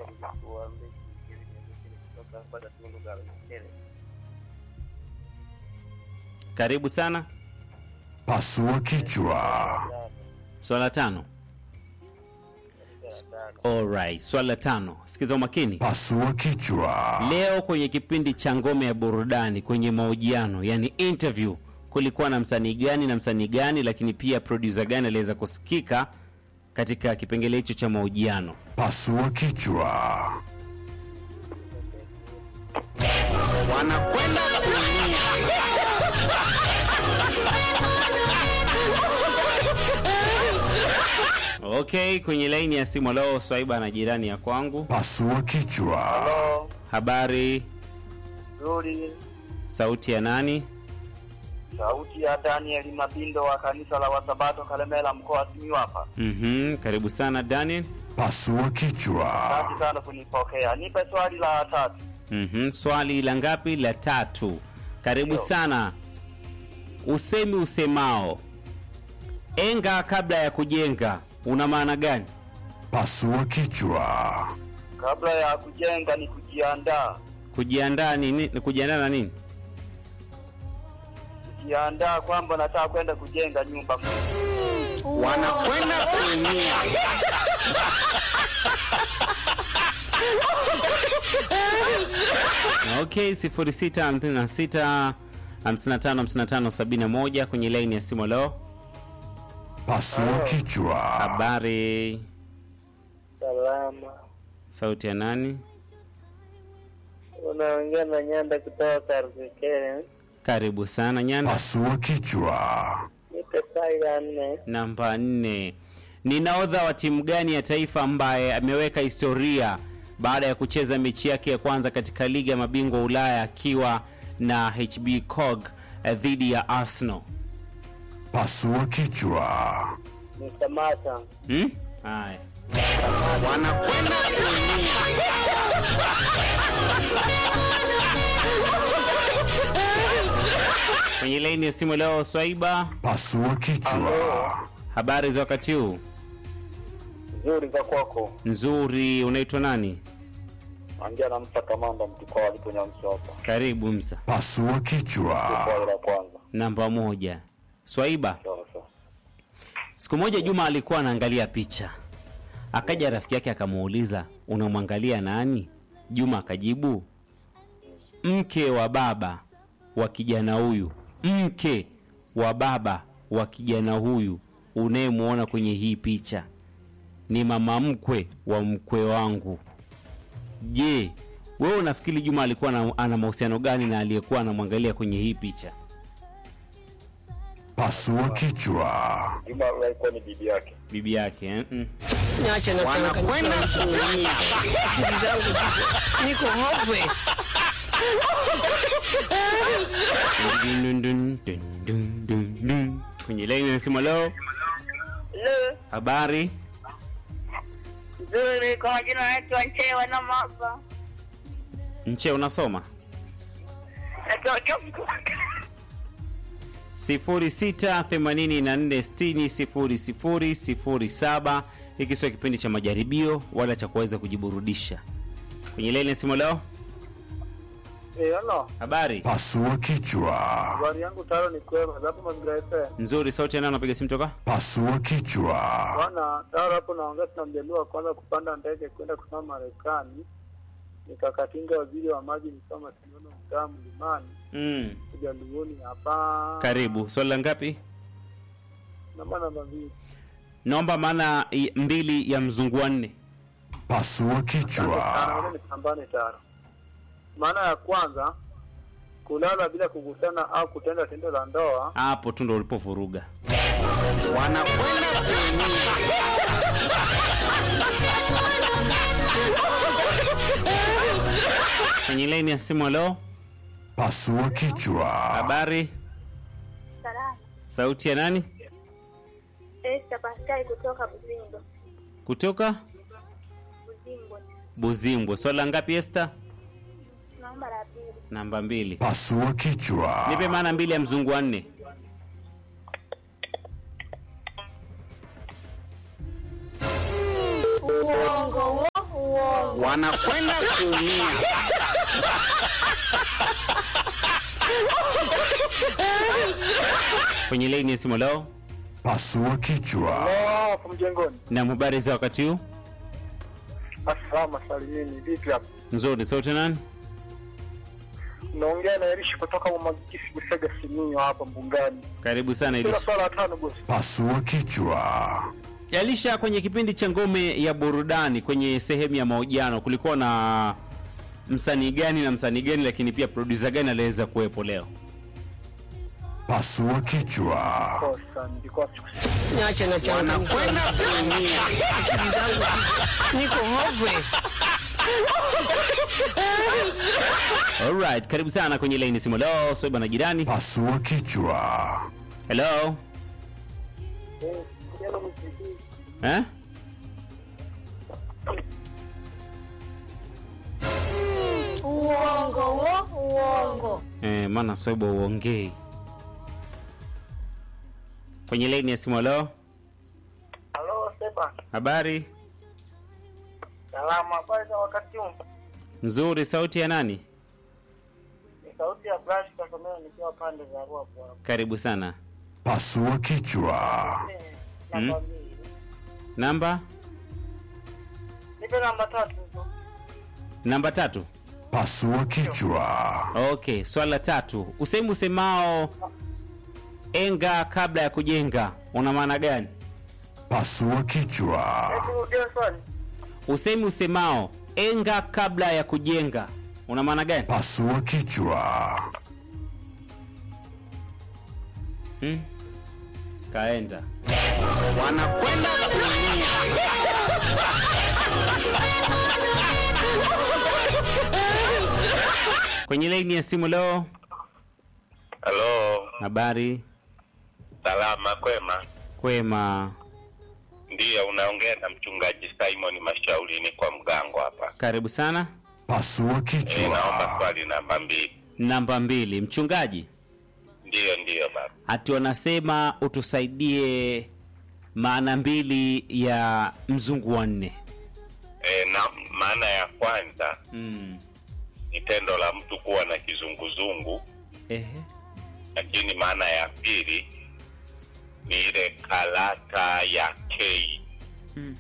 naitwa mjukuu wa Mbeki Kilini Mjini kutoka hapa Gatundu Galukele. Karibu sana. Pasua kichwa. Swala tano. Alright, swala tano. Sikiza umakini. Pasua kichwa. Leo kwenye kipindi cha ngome ya burudani kwenye mahojiano, yani interview, kulikuwa na msanii gani na msanii gani, lakini pia producer gani aliweza kusikika katika kipengele hicho cha mahojiano? Pasua kichwa. Wanakwenda Okay, kwenye laini ya simu leo Swaiba na jirani ya kwangu. Pasua kichwa. Halo, Habari, nzuri. sauti ya nani? Sauti ya Daniel Mabindo wa kanisa la Wasabato Kalemela, mkoa wa Simiyu hapa. Mhm, karibu sana Daniel. Pasua kichwa. Asante sana kunipokea. Nipe swali la tatu. Mhm, swali la ngapi? La tatu. Karibu Ndio. sana. Usemi usemao enga kabla ya kujenga una maana gani? Pasua kichwa. Kabla ya kujenga ni kujiandaa. Kujiandaa ni nini? Kujiandaa na nini? Kujiandaa kwamba nataka kwenda kujenga nyumba. Wanakwenda kuumia. Okay, 0656 55 55 71 kwenye laini ya simu leo. Pasua kichwa. Habari, Salama. sauti ya nani? Unaongea na Nyanda kutoka Karukekele. Karibu sana Nyanda. Pasua kichwa. Nipe swali la nne. Namba nne, ni nahodha wa timu gani ya taifa ambaye ameweka historia baada ya kucheza mechi yake ya kwanza katika ligi ya mabingwa Ulaya akiwa na HB Cog eh, dhidi ya Arsenal? Pasua kichwa. Ni Samata. Hmm? Haya. Wanakwenda kuumia. Kwenye laini ya simu leo Swaiba, Pasua kichwa. habari za wakati huu? Nzuri za kwako. Nzuri, unaitwa nani? Ongea na Msa Kamanda mtukao aliponyamsha hapa. Karibu Msa. Pasua kichwa. Swali la kwanza. Namba moja. Swaiba, Sawa sawa. siku moja Juma alikuwa anaangalia picha, akaja rafiki yake akamuuliza, unamwangalia nani? Juma akajibu, mke wa baba wa kijana huyu, mke wa baba wa kijana huyu unayemwona kwenye hii picha ni mama mkwe wa mkwe wangu. Je, wewe unafikiri Juma alikuwa na, ana mahusiano gani na aliyekuwa anamwangalia kwenye hii picha? Pasua kichwa. Juma alikuwa ni bibi yake. Bibi yake eh? mm. Niache na Wanakwenda kuumia. Akili zangu ziko- niko hopeless. Dun, dun, dun, dun, dun, dun. kwenye laini ya simu leo Hello. habari Nzuri, kwa majina naitwa Nchewa na Maba. nche unasoma Natokea 0684600007 hiki sio kipindi cha majaribio wala cha kuweza kujiburudisha kwenye laini ya simu leo Eh, halo. habari Pasua kichwa. Habari yangu taro ni kwema. Hapo mazingira FM. nzuri sauti ya nani napiga simu toka Pasua kichwa. Bwana, taro hapo naongea na mjaluo wa kwanza kupanda ndege kwenda kusoma Marekani. Nikakatinga waziri wa maji nisoma Sinono mtaa mlimani. mm. Ujaluoni hapa. karibu swali la ngapi Namba namba mbili. naomba maana i- mbili ya mzungu wa nne Pasua Tano, kichwa. ngoja nipambane taro. Maana ya kwanza kulala bila kugusana au kutenda tendo la ndoa. hapo tu ndo ulipovuruga wanakwenda kuumia kwenye laini ya simu leo Pasua kichwa. habari Salama. sauti ya nani Esther Pascal kutoka Buzingo. kutoka Buzingo. buzimbwe swala ngapi esta Naomba la pili. namba mbili Pasua kichwa. nipe maana mbili ya mzungu wa nne Uongo, uongo. wanakwenda kuumia. kwenye laini ya simu leo Pasua kichwa. hapo mjengoni. na habari za wakati huu Asalama salimini, vipi hapo? nzuri sauti nani Naongea na Erishi kutoka Mwamagisi Busega Siminyo hapa Mbungani. karibu sana Kila Elisha. swala tano bosi. Pasua kichwa. Elisha, kwenye kipindi cha ngome ya burudani kwenye sehemu ya mahojiano kulikuwa na msanii gani na msanii gani, lakini pia producer gani aliweza kuwepo leo? Pasua kichwa. Kosa nilikuwa siku Niache na changamoto. Wanakwenda kuumia. Akili zangu niko hopeless. Alright, karibu sana kwenye laini simu leo. Soiba na jirani. Pasua kichwa. Hello. Eh? Uongo wo, uongo. Eh, maana Soiba uongei. Kwenye laini ya simu leo. Halo Seba. Habari Salama, habari za wakati huu? nzuri, sauti ya nani? Ni sauti ya Brush Kasomeo nikiwa pande za Ruapo hapo. Karibu sana. Pasua kichwa. Namba mbili. Namba Nipe namba tatu tu. namba tatu. Pasua kichwa. Okay, swala la tatu. Usemi usemao enga kabla ya kujenga una maana gani? Pasua kichwa. Hebu rudia swali. Usemi usemao enga kabla ya kujenga una maana gani? Pasua kichwa. Hmm? Kaenda. Wanakwenda kuumia. Kwenye laini ya simu leo, Halo, habari salama kwema? kwema, Ndiyo, unaongea na mchungaji Simon Mashauri, ni kwa mgango hapa. karibu sana. Pasua E, naomba kichwa. swali namba mbili. Namba mbili, mchungaji Ndiyo, ndiyo baba. ati wanasema utusaidie maana mbili ya mzungu wa nne. E, na maana ya kwanza Mm. ni tendo la mtu kuwa na kizunguzungu, Ehe. lakini maana ya pili ni ile karata ya K Mm.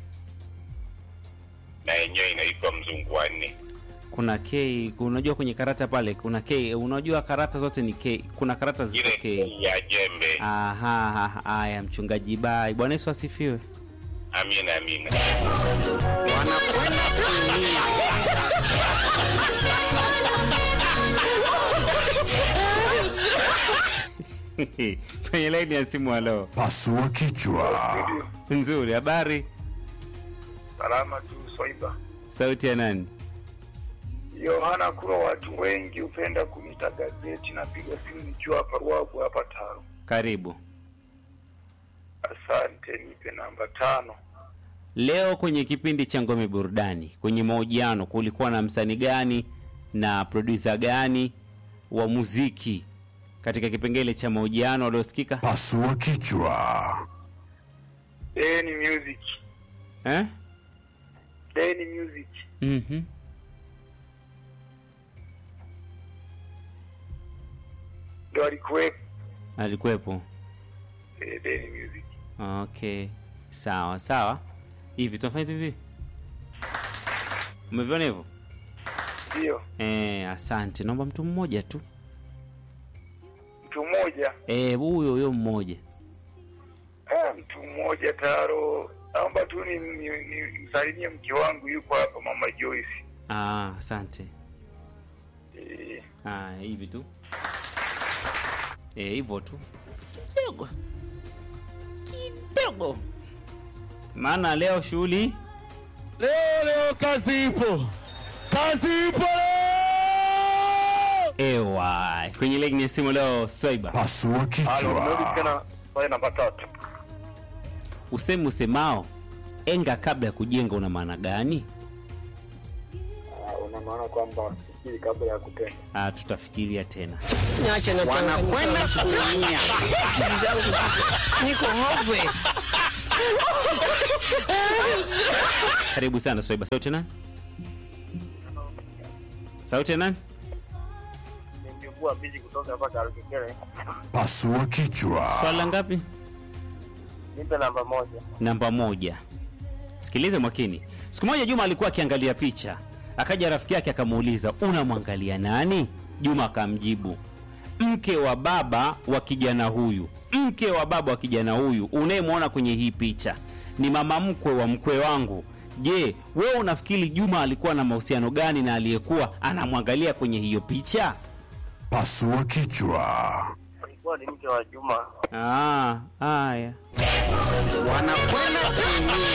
na yenyewe inaitwa mzungu wa nne. kuna K, unajua kwenye karata pale kuna K, unajua karata zote ni K, kuna karata ziko Ile K. K ya jembe. Aha, haya mchungaji, bai. Bwana Yesu asifiwe. Amina, amina. Wanakwenda kuumia. kwenye laini ya simu. Halo, Pasua kichwa. nzuri. Habari, Salama tu Swaiba. sauti ya nani? Yohana Kuro, watu wengi hupenda kuniita gazeti. Napiga simu nikiwa hapa Ruabu hapa Taro. Karibu. Asante, nipe namba tano. Leo kwenye kipindi cha Ngome Burudani, kwenye mahojiano, kulikuwa na msanii gani na producer gani wa muziki katika kipengele cha mahojiano waliosikika Pasua kichwa. Deni Music. eh? Deni Music. mm Ndio alikuwepo Alikuwepo. eh, Deni Music. Okay, sawa sawa. Hivi tunafanya hivi, umeviona hivyo? Ndio. Eh, asante. Naomba mtu mmoja tu, Mtu mmoja. eh, huyo huyo mmoja. Ah, mtu mmoja Taro. Naomba tu ni, ni, ni msalimie mke wangu yuko hapa Mama Joyce. Ah, asante. Eh, Ah, hivi tu, eh, hivyo tu kidogo kidogo, maana leo shughuli Leo leo kazi ipo, kazi ipo leo. ewa kwenye legi ya simu leo. Swaiba, Pasua kichwa. tena pale namba tatu. usemi usemao enga kabla ya kujenga una maana gani? Ah, una maana kwamba fikiri kabla ya kutenda. Ah, tutafikiria tena. Niache na changamoto. Wanakwenda kuumia. Akili zangu ziko- niko hopeless. Karibu sana Swaiba, sauti nani? sauti ya nani Ni mjukuu wa Biji kutoka hapa Karukikere. Pasua kichwa. swala ngapi Nipe namba moja. namba moja sikilize mwakini siku moja juma alikuwa akiangalia picha akaja rafiki yake akamuuliza unamwangalia nani juma akamjibu mke wa baba wa kijana huyu mke wa baba wa kijana huyu unayemwona kwenye hii picha ni mama mkwe wa mkwe wangu je wewe unafikiri juma alikuwa na mahusiano gani na aliyekuwa anamwangalia kwenye hiyo picha Pasua kichwa. Alikuwa ni mke wa Juma. Ah, haya wanakwenda kuumia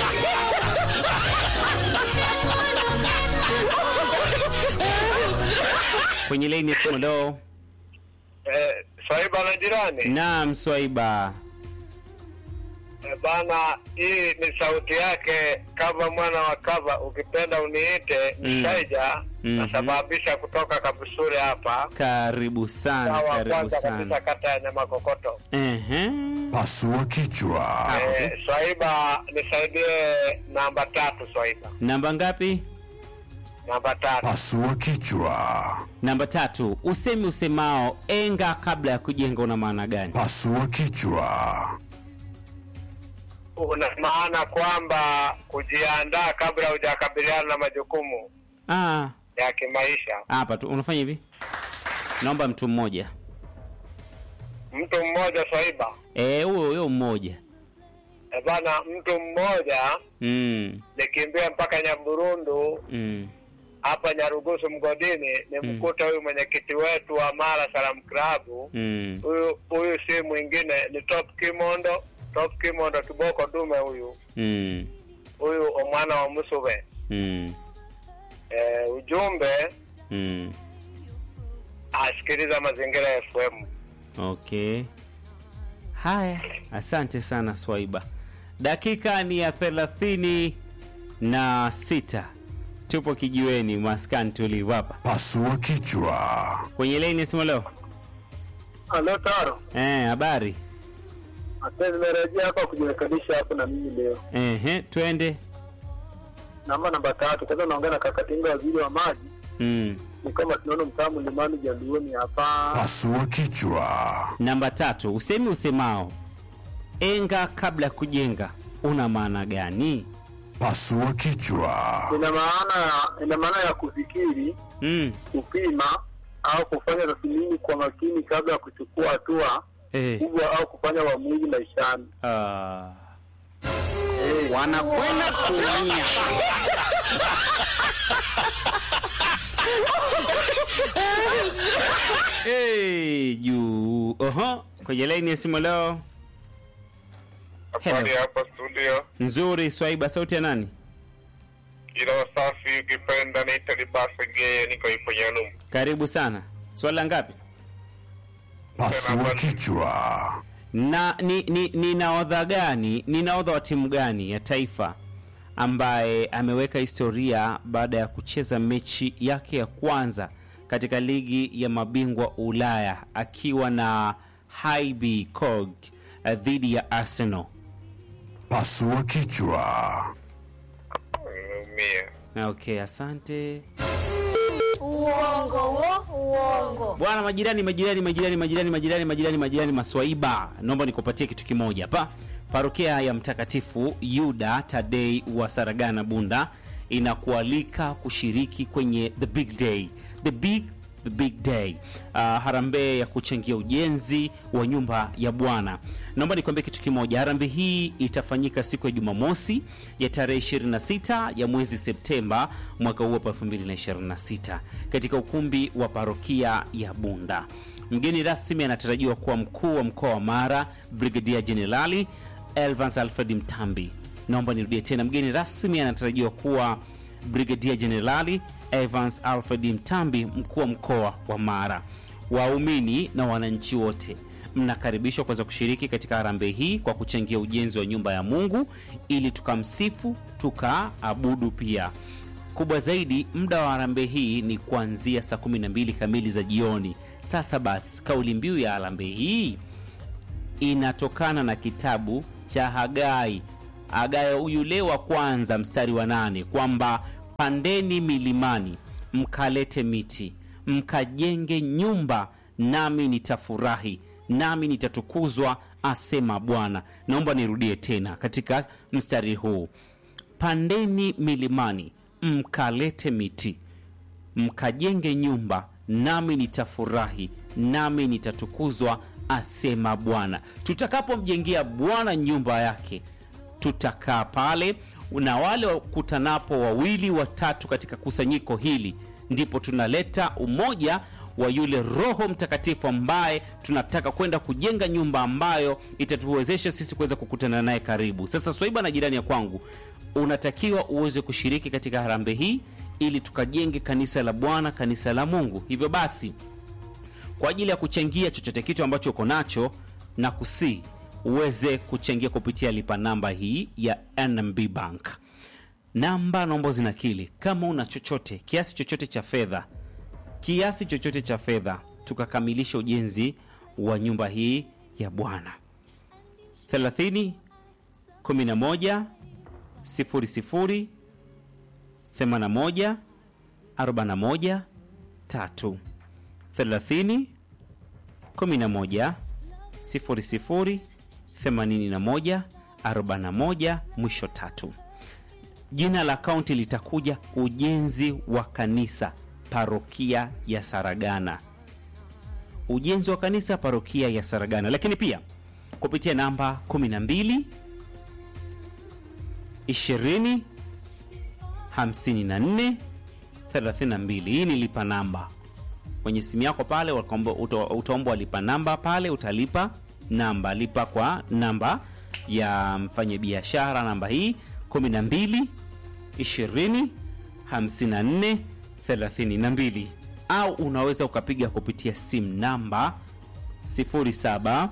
kwenye laini ya simu leo Eh, Swaiba na jirani. naam swaiba Eh, bana, hii ni sauti yake kava mwana wa kava, ukipenda uniite Mm. Msaija. Mhm. Nasababisha kutoka Kabusure hapa. karibu sana Sawa, karibu kwanza kabisa sana kata ya Nyamakokoto. Ehe. Pasua kichwa. Eh, Swaiba nisaidie namba tatu Swaiba. namba ngapi Namba tatu. Pasua kichwa. namba tatu usemi usemao enga kabla ya kujenga una maana gani Pasua kichwa. Una maana kwamba kujiandaa kabla hujakabiliana na majukumu Ah, ya kimaisha. hapa tu unafanya hivi naomba mtu mmoja Mtu mmoja Swaiba. Eh, huyo huyo mmoja Eh, bana, mtu mmoja mm, nikimbia mpaka Nyaburundu mm. hapa Nyarugusu mgodini nimkuta huyu mwenyekiti wetu wa Mara Salam Club. Mm. Huyu huyu si mwingine ni Top Kimondo, Top Kimondo kiboko dume huyu. Mm. Huyu omwana wa Musube. Mm. Eh, ujumbe Mm. asikiliza mazingira ya FM. okay haya asante sana swaiba dakika ni ya thelathini na sita tupo kijiweni maskani tulivu hapa Pasua kichwa. kwenye laini ya simu leo Halo Taro. Eh, habari Asante nimerejea hapa kujirekebisha hapo na mimi leo. Ehe, twende Namba namba tatu. Kwanza naongea na Kakatinga waziri wa maji. mm. Ni kama tunaona mtaa mlimani Jaluoni hapa. Pasua kichwa. namba tatu usemi usemao enga kabla ya kujenga una maana gani Pasua kichwa. Ina maana ina maana ya kufikiri, mm. kupima au kufanya tathmini kwa makini kabla ya kuchukua hatua eh. kubwa au kufanya uamuzi maishani. ah. wanakwenda kuumia hey, juu oho kwenye laini ya simu leo Habari Hello. hapa studio, nzuri swaiba sauti ya nani ila wasafi ukipenda niite Libasa Geye, niko ipo Nyanum. karibu sana swala ngapi Pasua kichwa. na ni, ni, ni naodha gani ni naodha wa timu gani ya taifa ambaye ameweka historia baada ya kucheza mechi yake ya kwanza katika ligi ya mabingwa ulaya akiwa na Highby Cog eh, dhidi ya arsenal Pasua kichwa. Nimeumia. okay asante Uongo wo, uongo. bwana majirani majirani majirani majirani majirani majirani majirani maswaiba naomba nikupatie kitu kimoja hapa parokia ya mtakatifu yuda tadei wa saragana bunda inakualika kushiriki kwenye the big day the big the big day uh, harambee ya kuchangia ujenzi wa nyumba ya bwana naomba nikwambie kitu kimoja harambee hii itafanyika siku ya jumamosi ya tarehe 26 ya mwezi septemba mwaka huu hapa 2026 katika ukumbi wa parokia ya bunda mgeni rasmi anatarajiwa kuwa mkuu wa mkoa wa mara brigadia jenerali elvans alfred mtambi naomba nirudie tena mgeni rasmi anatarajiwa kuwa brigadia jenerali evans alfred mtambi mkuu wa mkoa wa mara waumini na wananchi wote mnakaribishwa kuweza kushiriki katika harambee hii kwa kuchangia ujenzi wa nyumba ya mungu ili tukamsifu tukaabudu pia kubwa zaidi muda wa harambee hii ni kuanzia saa 12 kamili za jioni sasa basi kauli mbiu ya harambee hii inatokana na kitabu cha hagai hagai yule wa kwanza mstari wa nane kwamba pandeni milimani mkalete miti mkajenge nyumba nami nitafurahi nami nitatukuzwa asema bwana naomba nirudie tena katika mstari huu pandeni milimani mkalete miti mkajenge nyumba nami nitafurahi nami nitatukuzwa asema bwana tutakapomjengea bwana nyumba yake tutakaa pale na wale wakutanapo wawili watatu katika kusanyiko hili ndipo tunaleta umoja wa yule roho mtakatifu ambaye tunataka kwenda kujenga nyumba ambayo itatuwezesha sisi kuweza kukutana naye karibu sasa swaiba na jirani ya kwangu unatakiwa uweze kushiriki katika harambe hii ili tukajenge kanisa la bwana kanisa la mungu hivyo basi kwa ajili ya kuchangia chochote kitu ambacho uko nacho na kusii uweze kuchangia kupitia lipa namba hii ya nmb bank namba naomba zinakili kama una chochote kiasi chochote cha fedha kiasi chochote cha fedha tukakamilisha ujenzi wa nyumba hii ya bwana 30 11 00 81 41 3 30 11 00 81 41 mwisho tatu jina la akaunti litakuja ujenzi wa kanisa parokia ya saragana ujenzi wa kanisa parokia ya saragana lakini pia kupitia namba 12 20 54 32 hii ni lipa namba kwenye simu yako pale wakaomba- uta- utaombwa lipa namba pale utalipa namba lipa kwa namba ya mfanyabiashara namba hii 12 20 54 32 au unaweza ukapiga kupitia simu namba 07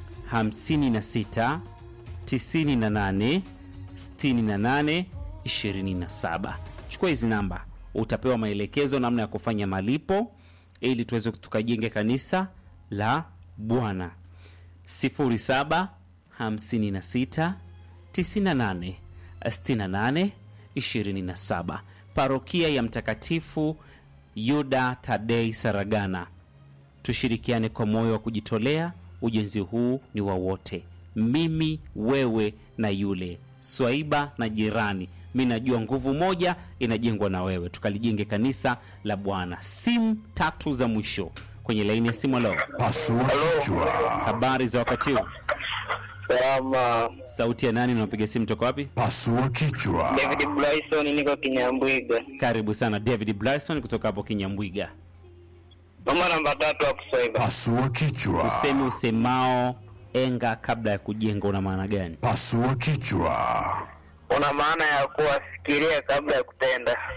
56 98 68 27 chukua hizi namba utapewa maelekezo namna ya kufanya malipo ili tuweze tukajenge kanisa la bwana 07 56 98 68 27 parokia ya mtakatifu yuda tadei saragana tushirikiane kwa moyo wa kujitolea ujenzi huu ni wa wote mimi wewe na yule swaiba na jirani mi najua nguvu moja inajengwa na wewe tukalijenge kanisa la bwana simu tatu za mwisho kwenye laini ya simu leo Pasua kichwa. habari za wakati huu Salama. sauti ya nani unapiga simu toka wapi Pasua kichwa. David Bryson, niko Kinyambwiga. karibu sana david bryson kutoka hapo kinyambwiga Mama namba tatu wa Kiswahili. Pasua kichwa. usemi usemao enga kabla ya kujenga una maana gani Pasua kichwa. Una maana ya kuwafikiria kabla ya kutenda.